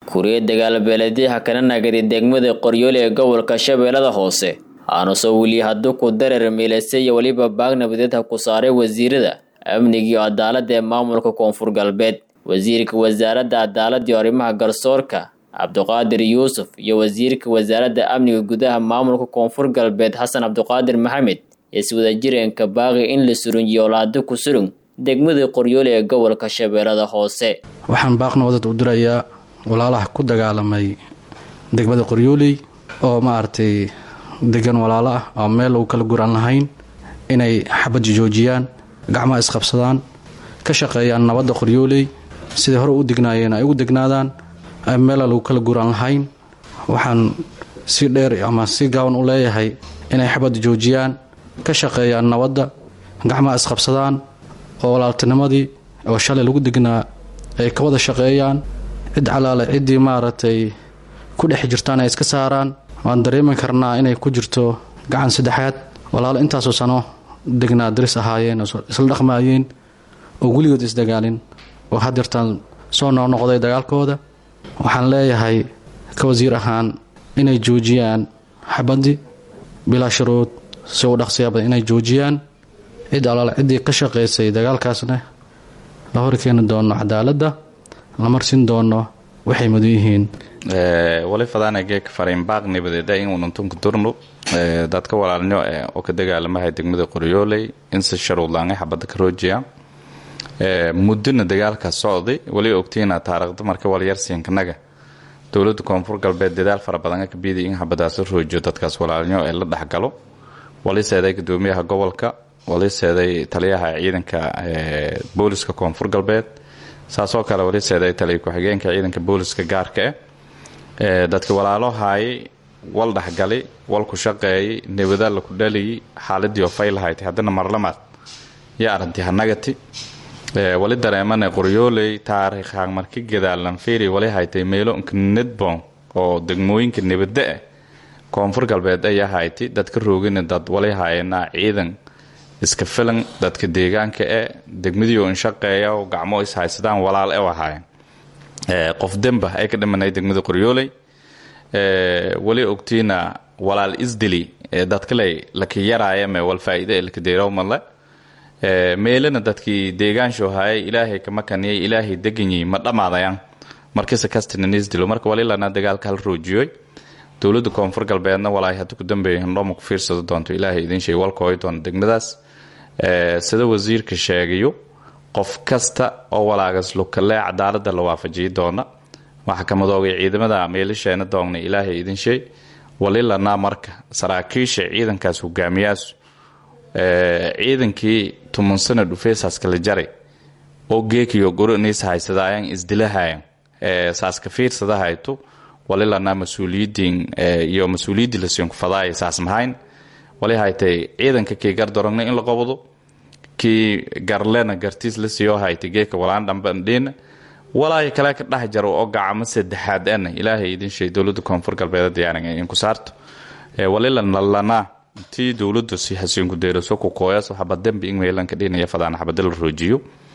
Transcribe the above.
kuriya dagaalbeeleedyaha kana nagari degmada qoryoole ee gobolka shabeellada hoose aanusoo weli hadduu ku dareer miilaysay iyo weliba baag nabadeed ha ku saaray wasiirada amniga iyo cadaaladda ee maamulka koonfur galbeed wasiirka wasaaradda cadaaladda iyo arrimaha garsoorka cabduqaadir yuusuf iyo wasiirka wasaaradda amniga gudaha maamulka koonfur galbeed xasan cabduqaadir maxamed iswadajireenka baaqi in la surunjiyo olaado ku surung degmada qoryoole ee gobolka shabeellada hoose waxaan baaqna wadad u dirayaa walaalaha ku dagaalamay degmada qoryooley oo maaragtay degan walaalo ah oo meel lagu kala guran lahayn inay xabadda joojiyaan gacmaha isqabsadaan ka shaqeeyaan nabadda qoryooley siday hore u degnaayeen ay ugu degnaadaan meela lagu kala guran lahayn waxaan si dheer ama si gaaban u leeyahay inay xabadda joojiyaan ka shaqeeyaan nabadda gacmaha isqabsadaan oo walaaltinimadii oo shalay lagu degnaa ay ka wada shaqeeyaan cid calaale ciddii maaragtay ku dhex jirtaan ay iska saaraan waan dareemi karnaa inay ku jirto gacan saddexaad walaalo intaasoo sano degnaa daris ahaayeen oo isla dhaqmaayeen oo weligood isdagaalin oo hadeertaan soo noqnoqday dagaalkooda waxaan leeyahay ka wasiir ahaan inay joojiyaan xabaddii bilaa shuruud si u dhaqsiyaaba inay joojiyaan cid alaale ciddii ka shaqaysay dagaalkaasna la horkeeni doono cadaaladda la marsin doono waxay mudan yihiin wali fadaana geeka fariin baaq nabadeeda in ununtunka durnu dadka walaalnyo oo ka dagaalamahay degmada qoryooley in si sharuudlaangay xabadda ka roojiya muddona dagaalkaas socday wali ogtiina taariikhda marka walyarsiinkanaga dowladda koonfur galbeed dadaal fara badan ka biiday in xabadaas la roojiyo dadkaas walaalnyo ee la dhexgalo wali seeday gudoomiyaha gobolka wali seeday taliyaha ciidanka booliska koonfur galbeed saasoo kale wali seeday taliya ku-xigeenka ciidanka booliska gaarka ah dadka walaalo haayay wal dhexgalay wal ku shaqeeyay nabada laku dhaliyay xaaladii oo faylahayti haddana marlamaad yo arintii hanagati wali dareemana qoryooley taariikhaan marki gadaalan fiiri wali haytay meelo nedbon oo degmooyinka nabada ah koonfur galbeed ayaa hayti dadka roogina dad wali haayana ciidan iska filan dadka deegaanka e degmadiio inshaqeeya gacmo ishaysadaan walaal e ahaayeen qof demba ay ka dhimanay degmada qoryooley wali ogtiina walaal isdili dadkale laka yaraayame wal faa'iide ee laka deerowmadle meelana dadkii deegaansho haayay ilaahay kama kaniyay ilaahay deganyi ma dhammaadayaan markise kastina isdilo marka walilana dagaalka hal roojiyoy dowladda koonfur galbeedna walaahi haddii ku dambeeya hindhooma ku fiirsado doonto ilaahay idin sheeg walkooy doona degmadaas sida wasiirka sheegayo qof kasta oo walaagas lukalee cadaalada la waafajiyi doona waxaa ka madoogay ciidamada meelasheena doogna ilaahay idin sheeg walilanaa marka saraakiisha ciidankaas hogaamiyaasu ciidankii tuman sana dhufeesaaska la jaray oo geekiyo goroniis haysadaayaan isdilahayan saaska fiirsadahayto walilanaa mas-uuliyidiin iyo mas-uuliyaddii lasiinku fadaaya saas mahayn wali haytay ciidanka kii gardorogna in la qobdo kii garlena gartiis la siiyo haytay geeka walaan dhambandhiina walaayo kale ka dhex jaro oo gacamo saddexaad ana ilaahay idin sheeg dowladda koonfur galbeed diyaaran inku saarto walilanalana intii dowladdu si hasiinku deeraso ku kooyaso xabad dembi in meelanka dhinaya fadaan xabada la roojiyo